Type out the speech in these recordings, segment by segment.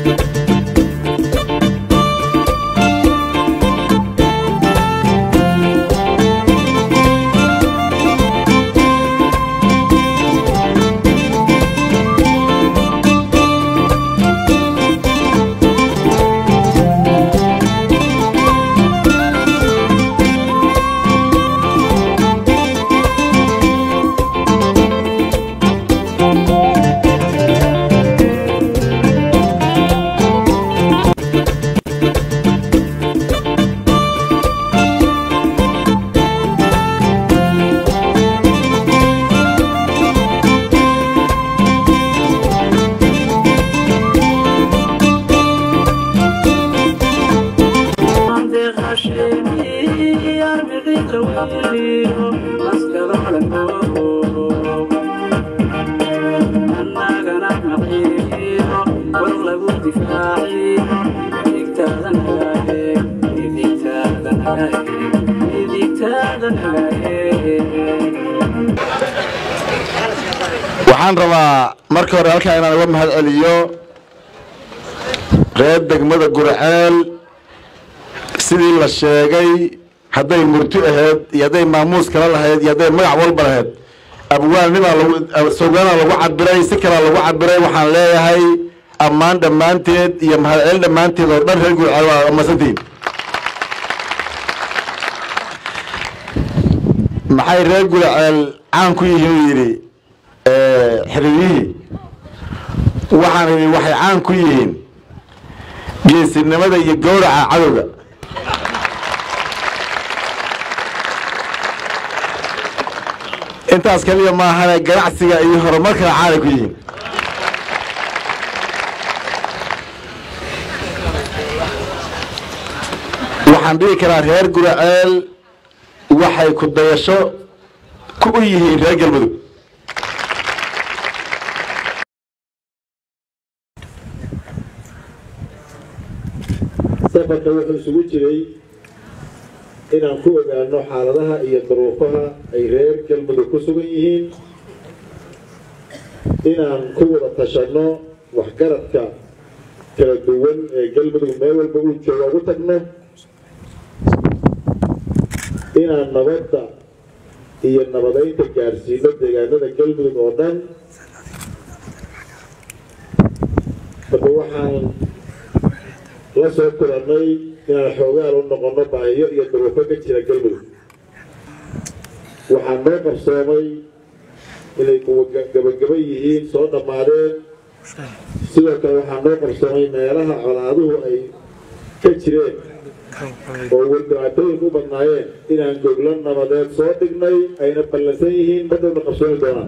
waxaan rabaa marka hore halkaa inaan uga mahad celiyo reer degmada gurceel sidii la sheegay hadday murti ahayd iyo hadday maamuus kala lahayd iyo hadday magac walba lahayd abwaannimaa lagu sawgaanaa lagu cabiray si kalaa lagu cabiray waxaan leeyahay ammaan dhammaanteed iyo mahadcelin dhammaanteed oo dhan reer gurceel waa amasantihiin maxay reer gurceel caan ku yihiin uu yidhi xiriirihii waxaan idhi waxay caan ku yihiin geesinimada iyo gowraca cadowga intaas kaliya maahane ganacsiga iyo horumarkana caanay ku yihiin waxaan dhihi karaa reer guraceel waxay ku dayasho ku u yihiin reer galmudug safarka wuxuu isugu jiray inaan ku ogaano xaaladaha iyo daruufaha ay reer galmudug ku sugan yihiin inaan ku wada tashanno waxgaradka kala duwan ee galmudug meel walba uu jooga ugu tagno inaan nabadda iyo nabadaynta gaarsiino deegaanada galmudug oo dhan marka waxaan la soo kulannay inaan xoogaal u noqonno baahiyo iyo daruufo ka jira galmudug waxaa noo qarsoomay inay gabagaba yihiin soo dhammaadeen sidoo kale waxaa noo qarsoomay meelaha colaaduhu ay ka jireen oo wardhibaatooyin u badnaayeen inaan goglo nabadeed soo dhignay ayna ballansan yihiin madhowna qabsoomi doonaan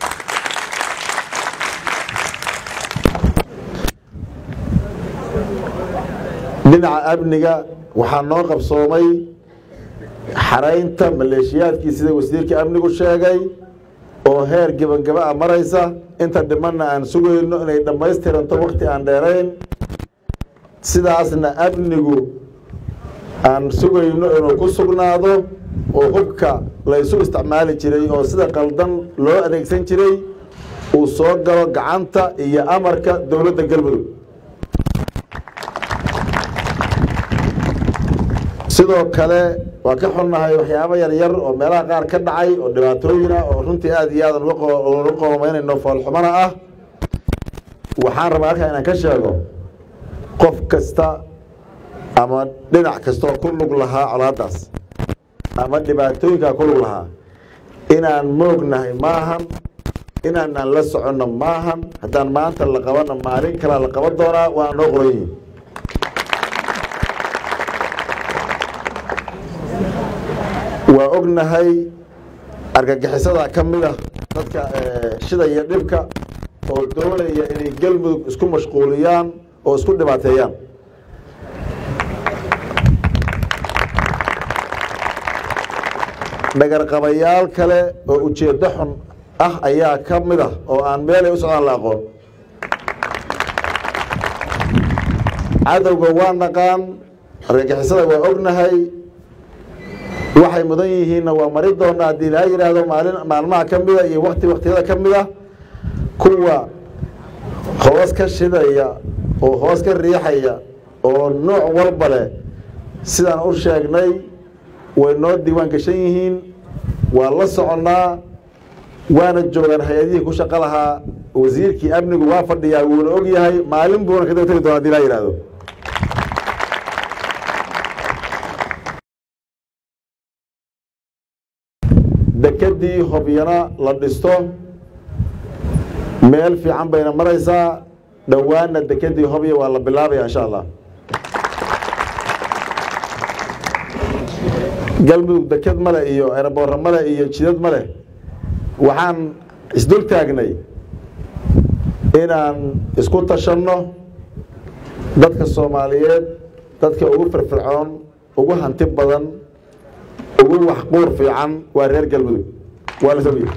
dhinaca amniga waxaa noo qabsoomay xaraynta maleeshiyaadkii sida wasiirka amnigu sheegay oo heer gebangaba a maraysa inta dhimanna aan sugayno inay dhammaystiranto wakti aan dheerayn sidaasna amnigu aan sugayno inuu ku sugnaado oo hubka laysu isticmaali jiray oo sida qaldan loo adeegsan jiray uu soo galo gacanta iyo amarka dowladda galmudug sidoo kale waa ka xunnahay waxyaabo yaryar oo meelaha qaar ka dhacay oo dhibaatooyin ah oo runtii aada iyo aadan uga qoomaynayno foolxumana ah waxaan rabaa halkaa inaan ka sheego qof kasta ama dhinac kastaoo ku lug lahaa colaadaas ama dhibaatooyinkaa ku lug lahaa inaan moognahay maahan inaanaan la soconno maahan haddaan maanta la qabana maalin kalaa la qaban doonaa waana noo qoran yihiin waa ognahay argagixisada ka mid a dadka shidaya dhibka oo doonaya inay galmudug isku mashquuliyaan oo isku dhibaateeyaan dhagarqabayaal kale oo ujeeddo xun ah ayaa ka mid ah oo aan meelay u socdaan la aqoon cadowga waa naqaan argagixisada waa ognahay waxay mudan yihiinna waa mari doonaa haddii ilaa yidhaahdo maalin maalmaha ka mida iyo wakti waktiyada ka mid a kuwa hoos ka shidaya oo hoos ka riixaya oo nooc walba leh sidaan u sheegnay way noo diiwaan gashan yihiin waa la soconnaa waana joogaan hay-adihii ku shaqo lahaa wasiirkii amnigu waa fadhiyaa wuuna og yahay maalin buuna ka daba tegi doona hadii laa yidhahdo dekedii hobyana la dhisto meel fiican bayna maraysaa dhowaanna dekedii hobya waa la bilaabaya insha allah galmudug deked male iyo eeraboorra male iyo jidad male waxaan isdul taagnay inaan isku tashanno dadka soomaaliyeed dadka ugu firfircoon ugu hanti badan ugu waxquur fiican waa reer galmudug waa la sogiy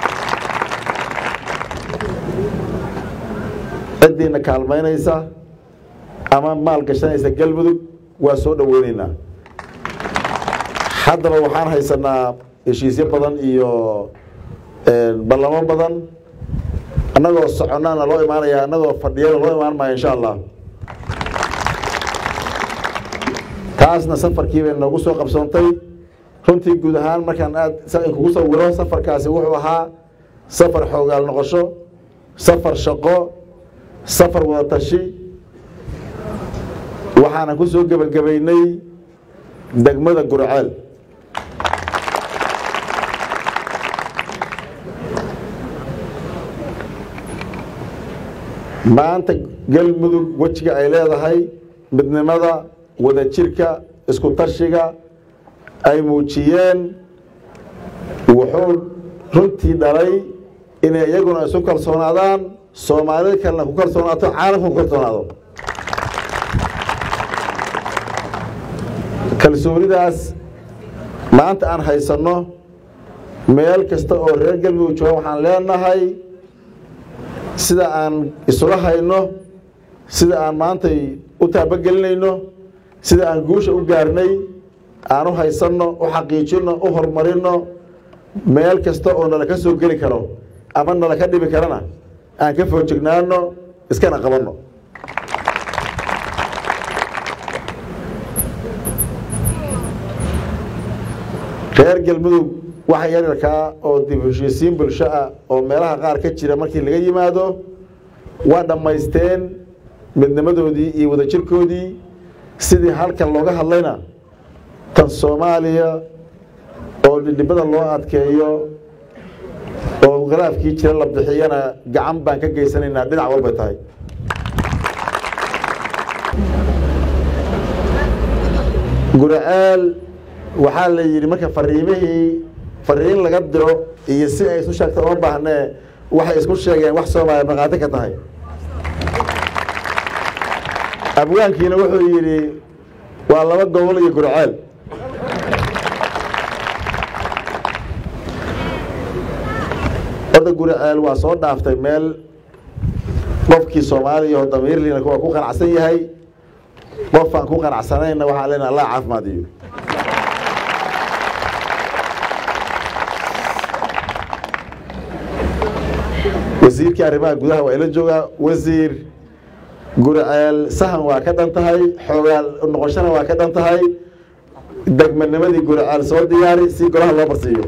ciddiina kaalmaynaysa ama maal gashanaysa galmudug waa soo dhoweyneynaa haddaba waxaan haysanaa heshiisyo badan iyo ballamo badan annagoo soconnaana loo imaanaya annagoo fadhiyana loo imaan maayo insha allah taasna safarkii bay noogu soo qabsoontay runtii guud ahaan markaan aad kugu sawiro safarkaasi wuxuu ahaa safar xoogaal noqosho safar shaqo safar wadatashi waxaanan ku soo gebagabaynay degmada gurceel maanta galmudug wejiga ay leedahay midnimada wadajirka isku tashiga ay muujiyeen wuxuu runtii dhalay inay iyaguna isu kalsoonaadaan soomaalida kalena ku kalsoonaato caalamka ku kalsoonaado kalsoonidaas maanta aan haysanno meel kasta oo reer galmudug jooga waxaan leenahay sida aan isula hayno sida aan maantay u taabagelinayno sida aan guusha u gaarnay aan u haysanno u xaqiijinno u horumarinno meel kasta oo nala ka soo geli karo ama nala ka dhibi karana aan ka foojignaano iskana qabanno reer galmudug waxa yaryarkaa oo dib heshiisiin bulsho ah oo meelaha qaar ka jira markii laga yimaado waa dhammaysteen midnimadoodii iyo wadajirkoodii sidii halkan looga hadlayna tan soomaaliya oo dhidhibada loo adkeeyo oo khilaafkii jira la bixiyana gacan baan ka geysanaynaa dhinac walbay tahay guraceel waxaa la yidhi marka fariimihii fariin laga diro iyo si ay isu sheegta uma baahnee waxay isku sheegeen wax soomaaliya markhaati ka tahay abwaankiina wuxuu yidhi waa laba gobol iyo gurceel horta gurceel waa soo dhaaftay meel qofkii soomaaliya oo damiirliina waa ku qanacsan yahay qofaan ku qanacsanayna waxaa leenaha allah caafimaadiyo wasiirkii arrimaha gudaha waa ila joogaa wasiir gurceel sahan waa ka dhan tahay xoogaal noqoshana waa ka dhan tahay degmanimadii gurceel soo diyaari si golaha loo barsiiyo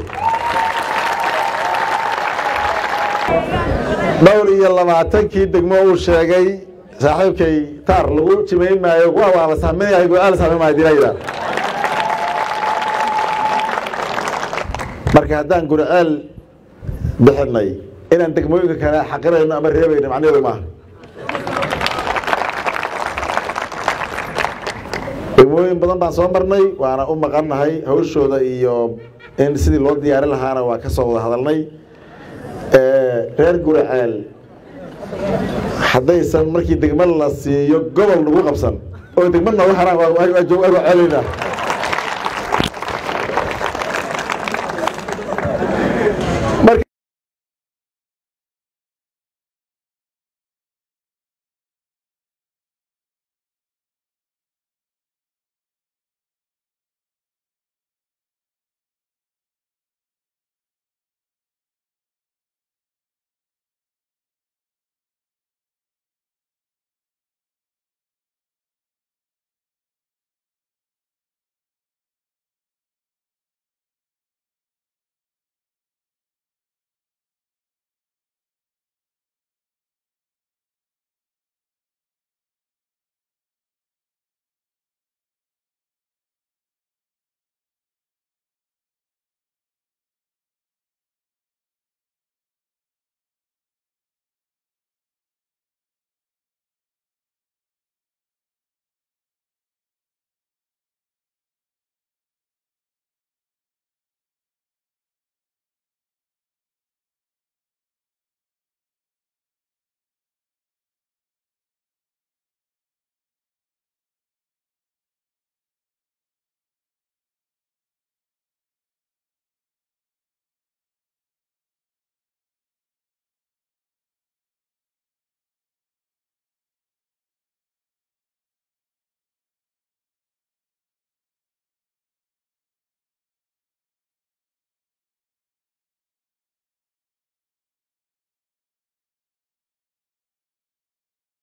dhowr iyo labaatankii degmo uu sheegay saaxiibkay taar lagu jimayn maayo kuwa waa la sahminayahay gurceel sahmin maayo dilayda marka haddaan gurceel bixinay inaan degmooyinka kale xaqirayno ama reebayno macnaheedu maaha degmooyin badan baan soo marnay waana u maqannahay hawshooda iyo in sidii loo diyaarin lahaana waa ka soo wada hadalnay reer guraceel haddaysan markii degmo la siiyo gobol lagu qabsan oo degmo noogu haraan waa celinaa